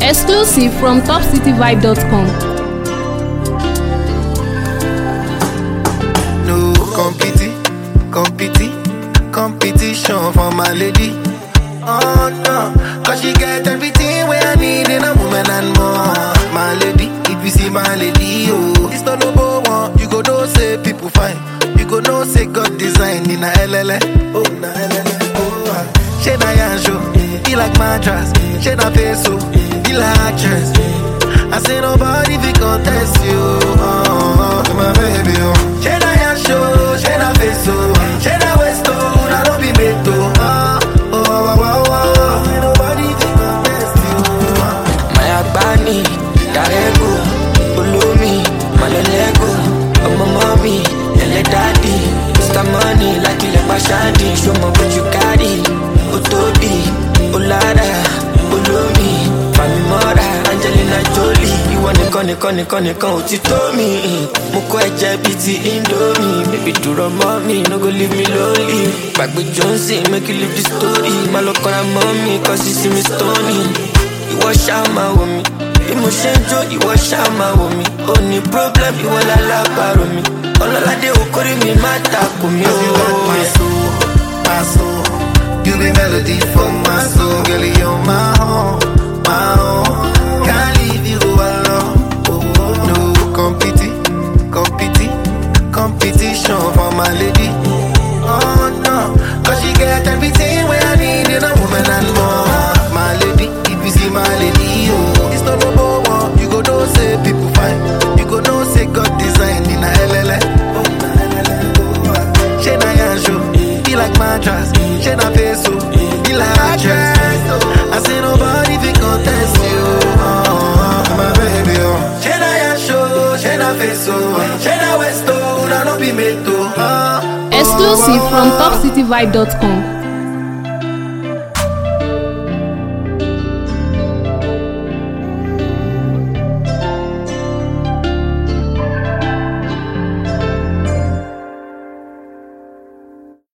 Exclusive from topcityvibe.com. No competi, competi, competition for my lady. Oh no, cause she get everything where I need in a woman and more. My lady, if you see my lady, oh, it's not number one. You go know say people fine. You go know say God design in a LLA. Oh, na LLA. Oh, ah. she na yanjo, be like mattress. She na peso, be like actress. I say nobody fi contest you. Oh, oh, my baby, oh. She na yanjo, she na peso, she na westo, na no be meto. Oh, oh, oh, oh, oh. Say nobody fi contest you. Oh. Mayabani, Darego, Ulumi, Malelego, Ọmọ mọ́mí, ẹlẹ́ dádì, Mr. Money, lákìlẹ̀ pàṣádì, ṣọmọ bójú kárì, ó tóbi, ó lára, olómi, Fàmì mọ́ra, Angelina Jolie, ìwọ nìkan nìkan nìkan nìkan ò ti tó mi. Mo kọ́ ẹ̀jẹ̀ bíi ti Indomie, bébí dúró mọ́ mi, no go leave me lonely. Gbàgbé Johnson, make you leave the story, má lọ kọ́ra mọ́ mi, kọ́ sí sí mi stony ìwọ ṣáà máa wò mí bí mo ṣe ń jó ìwọ ṣáà máa wò mí ó ní problem ìwọ lálábàárò mi ọlọ́ládé okòrí mi má takò mí Cause you got my ó. soul, my soul. You be melody for my soul, girl. You're my own, my own. Can't leave you alone. Oh, oh. No competi, competi, competition for my lady. Oh no, cause she get everything where I need in a woman and more. My lady, if you see my lady, oh, it's not number one. You go know say people fine. You go know say God design in a LLA. Oh, na LLA. Oh, ah. She na yanjo, be like mattress. She na peso, be like actress. I say nobody fi contest you. Oh, oh, my baby, oh. She na yanjo, she na peso, she na westo, na no be meto. Oh, Exclusive from topcityvibe.com.